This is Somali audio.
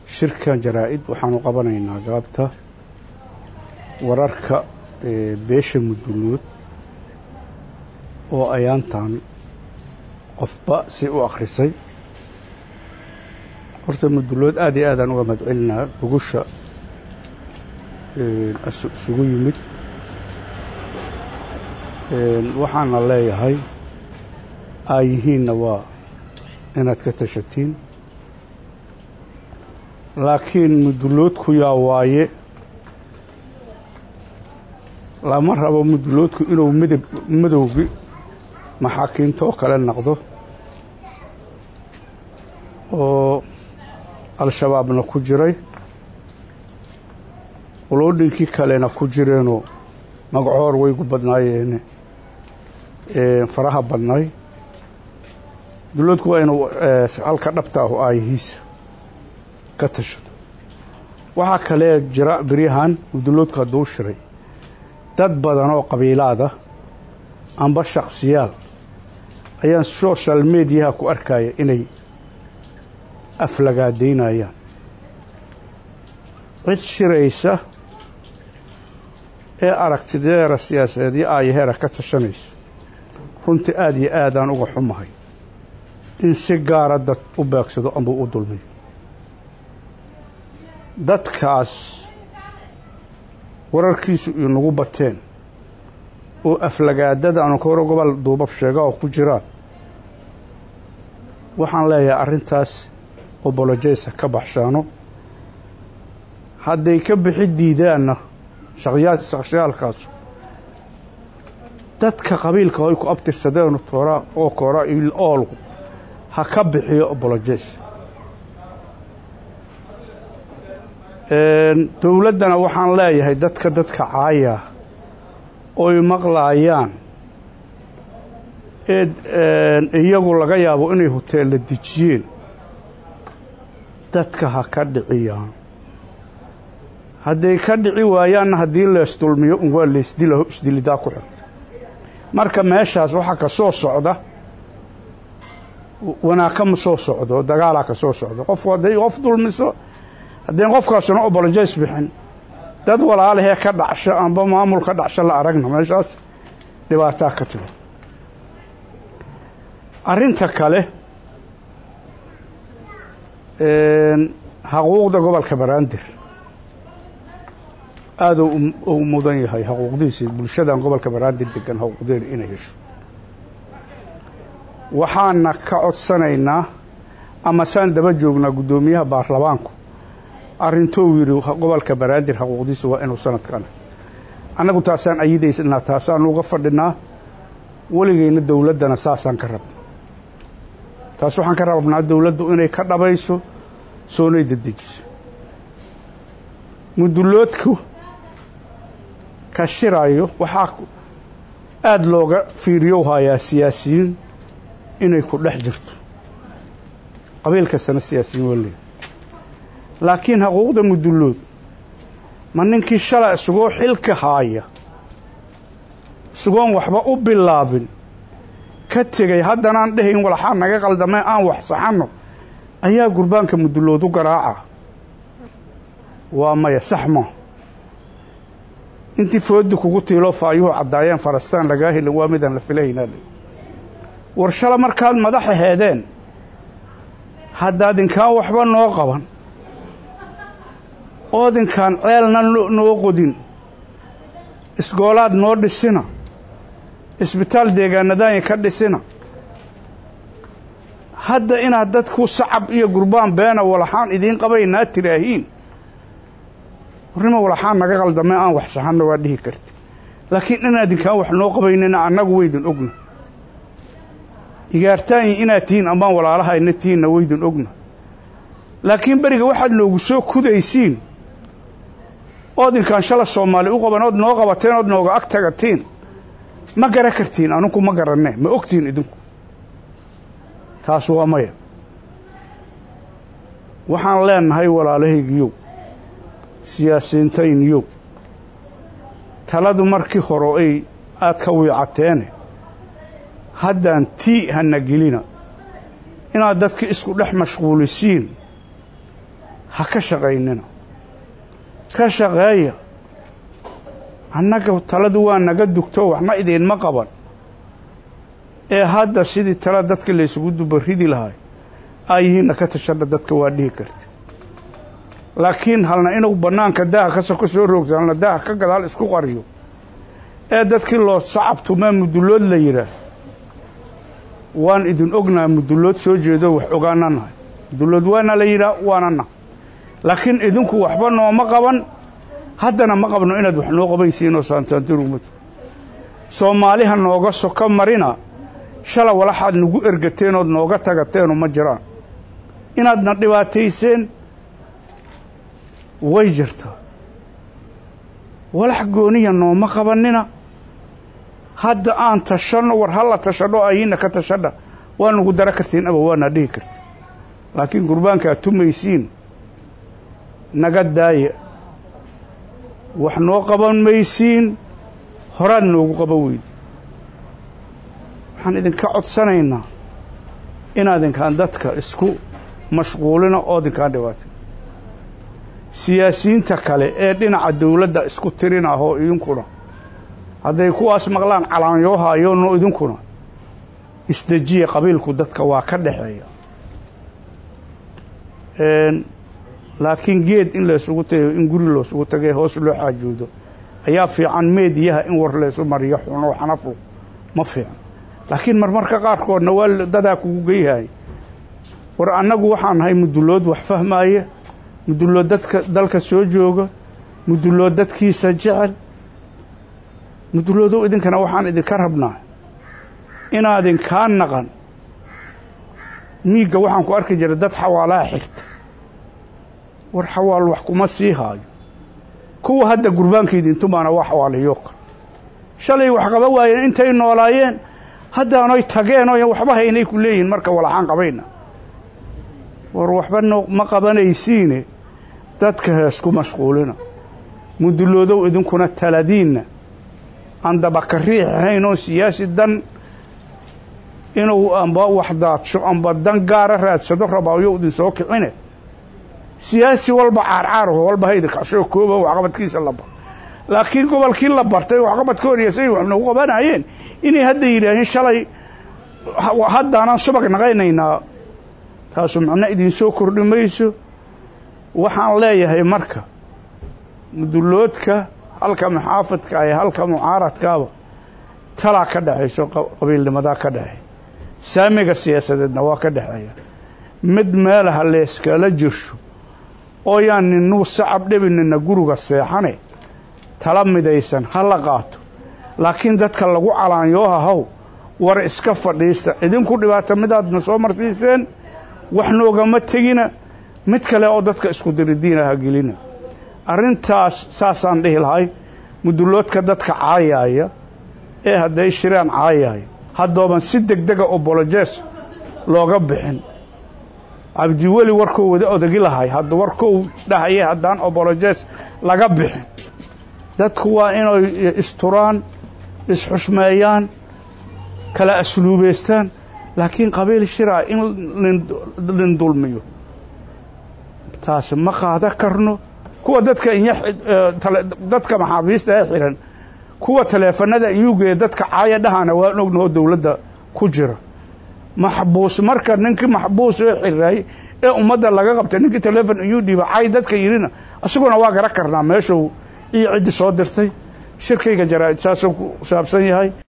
shirkan jaraa-id waxaanu qabanaynaa galabta wararka beesha muduluud oo ayaantan qofba si u akhrisay horta mudulood aad iyo aadaan uga madcelinaa gogusha isugu yimid waxaana leeyahay aayihiinna waa inaad ka tashatiin laakiin muduloodku yaa waaye lama rabo muduloodku inuu midab madowgi maxaakiinta oo kale noqdo oo al-shabaabna ku jiray qoloodhinkii kalena ku jireenoo magacoor waygu badnaayeene faraha badnay muduloodku waa inuu halka dhabta ahu aayihiisa ka tashado waxaa kalee jira beryahan muduloodku hadduu shiray dad badan oo qabiilaada amba shakhsiyaal ayaan social mediaha ku arkaya inay aflagaadaynayaan cid shiraysa ee aragtideera siyaasadeed iyo aayaheera ka tashanaysa runtii aada iyo aadaan uga xumahay in si gaara dad u beegsado amba u dulmiyo dadkaas wararkiisu inagu bateen oo aflagaadada aanu ka hore gobol duubab sheega oo ku jiraan waxaan leeyahay arrintaas obolojaysa ka baxshaano hadday ka bixi diidaanna shaqshiyaalkaasu dadka qabiilka ay ku abtirsadeenu toora oo koora oolgu ha ka bixiyo obolojays dowladdana waxaan leeyahay dadka dadka caaya oy maqlaayaan ee iyagu laga yaabo inay hoteella dejiyeen dadka ha ka dhiciyaan hadday ka dhici waayaanna haddii leesdulmiyo un waa leesdilaho isdilidaa ku xigta marka meeshaas waxaa ka soo socda wanaag kama soo socdo dagaalaa ka soo socdo qofku hadday qof dulmiso haddayn qofkaasuna obolojays bixin dad walaalahee ka dhacsho amba maamul ka dhacsho la aragna meeshaas dhibaataa ka timi arrinta kale xaquuqda gobolka baraandir aada u mudan yahay xaquuqdiisii bulshadan gobolka baraandir degan xaquuqdeena inay hesho waxaana ka codsanaynaa ama saan daba joognaa guddoomiyaha baarlamaanku arrintou yidhi gobolka baraandir xaquuqdiisa waa inuu sanadkana annagu taasaan ayidaysnaa taasaan uga fadhinaa weligeyna dowladdana saasaan ka rabna taas waxaan ka rabnaa dowladdu inay ka dhabayso soonay dedejiso muduloodku ka shiraayo waxaa aada looga fiiriyow hayaa siyaasiyiin inay ku dhex jirto qabiil kastana siyaasiyiin waa leey laakiin xaquuqda mudulood ma ninkii shalay isagoo xilka haaya isagoon waxba u bilaabin ka tegay haddanaan dhehayn walaxaa naga qaldamay aan wax saxanno ayaa gurbaanka mudulood u garaaca waa maya sax ma intii fooddi kugu tiiloo faayuhu caddaayeen farastaan lagaa helin waa midaan la filahaynaa le war shala markaad madaxa heedeen haddaad inkaan waxba noo qaban oodinkaan ceelna noo qodin isgoolaad noo dhisina isbitaal deegaanadaanya ka dhisina hadda inaad dadku sacab iyo gurbaan beena walaxaan idiin qabaynaa tiraahiin warnima walaxaan naga qaldamay aan wax saxanna waa dhihi karti laakiin inaadinkaan wax noo qabaynina annagu waydin ogna igaartaanyi inaad tihiin amaan walaalahayna tihiinna waydin ogna laakiin beriga waxaad noogu soo kudaysiin oodinkaan shala soomaali u qaban ood noo qabateen ood nooga ag tagatiin ma gara kartiin aninku ma garanee ma ogtihin idinku taas waa maya waxaan leenahay walaalahaygiyow siyaasiintayniyow taladu markii hore ay aad ka wiicateene haddaan tii hana gelina inaad dadka isku dhex mashquulisiin ha ka shaqaynina ka shaqeeya annaga taladu waa naga dugto waxna idiinma qaban ee hadda sidii tala dadka laysugu dubaridi lahay aayihiinna ka tashadha dadka waa dhihi karta laakiin halna inuu bannaanka daaha ka soko soo roogto halna daaha ka gadaal isku qariyo ee dadkii loo sacabtumaa mudullood la yidhaah waan idin ognahay mudullood soo jeedo wax ogaana nahay mudullood waana la yidhaah waana nahay laakiin idinku waxba nooma qaban haddana ma qabno inaad wax noo qabaysiinoo saantaantirugmad soomaaliha nooga soko marina shala walaxaad nagu ergateen ood nooga tagateenu ma jiraan inaadna dhibaatayseen way jirtaa walax gooniya nooma qabanina hadda aan tashanno war halla tashadho ayiinna ka tashadha waa nagu dara kartiin aba waana dhihi karti laakiin gurbaanka aad tumaysiin naga daaya wax noo qaban maysiin horaad noogu qaban weydi waxaan idinka codsanaynaa inaadinkaan dadka isku mashquulina oo idinkaan dhibaatay siyaasiyiinta kale ee dhinaca dawladda isku tirinahoo idinkuna hadday kuwaas maqlaan calaanyoohayoonno idinkuna isdejiya qabiilku dadka waa ka dhexeeya laakiin geed in laysugu tagayo in guri loosugu tagay hoos loo xaajoodo ayaa fiican meediyaha in war laysu mariyo xuno xanafu ma fiican laakiin marmarka qaarkoodna waa dadaa kugu geyhay war annagu waxaan nahay mudullood wax fahmaaya mudullood dadka dalka soo jooga mudullood dadkiisa jecel mudulloodow idinkana waxaan idinka rabnaa inaadinkaa naqan miigga waxaan ku arki jiray dad xawaalaha xigta war xawaal wax kuma sii haayo kuwa hadda gurbaanka idintumaana waa xawaalayo kale shalay wax qaba waayeen intay noolaayeen haddaanoy tageen oo waxba haynay ku leeyihiin marka walaxaan qabayna war waxba no ma qabanaysiine dadka heesku mashquulina mudulloodow idinkuna taladiinna aan dabaka riix ahayn oo siyaasi dan inuu amba wax daadsho amba dan gaara raadsado rabaayo idin soo kicine siyaasi walba caarcaaraho walba haydikashoo kooba waxqabadkiisa la bar laakiin gobolkii la bartay waxqabadka horyasay wax nagu qabanayeen inay hadda yidhaaheen shalay haddaanaan subag naqaynaynaa taasu macno idinsoo kordhi mayso waxaan leeyahay marka mudulloodka halka muxaafadka ee halka mucaaradkaaba talaa ka dhexayso qabiilnimadaa ka dhexeey saamiga siyaasadeedna waa ka dhexeeya mid meelaha leeskala jirsho oo yaan ninuu sacab dhebinina guriga seexane tala midaysan ha la qaato laakiin dadka lagu calaanyooha haw war iska fadhiista idinku dhibaato midaadna soo marsiiseen wax noogama tegina mid kale oo dadka isku diridiina ha gelina arrintaas saasaan dhihi lahay mudulloodka dadka caayaaya ee hadday shiraan caayaaya haddooban si degdega obolojees looga bixin cabdiweli warkuu wada odagi lahay hadda warkuu dhahaya haddaan obolojees laga bixin dadku waa inay isturaan isxushmeeyaan kala asluubaystaan laakiin qabiil shiraa in lin dulmiyo taasi ma qaada karno kuwa dadka dadka maxaabiista ee xihan kuwa taleefanada iyugeeya dadka caaya dhahana waan ognahoo dawladda ku jira maxbuus marka ninkii maxbuus ee xiraay ee ummadda laga qabtay ninkii taleefon iyuu dhiiba caay dadka yidhina isaguna waa gara karnaa meeshuu iyo ciddi soo dirtay shirkayga jaraa'id saasuu ku saabsan yahay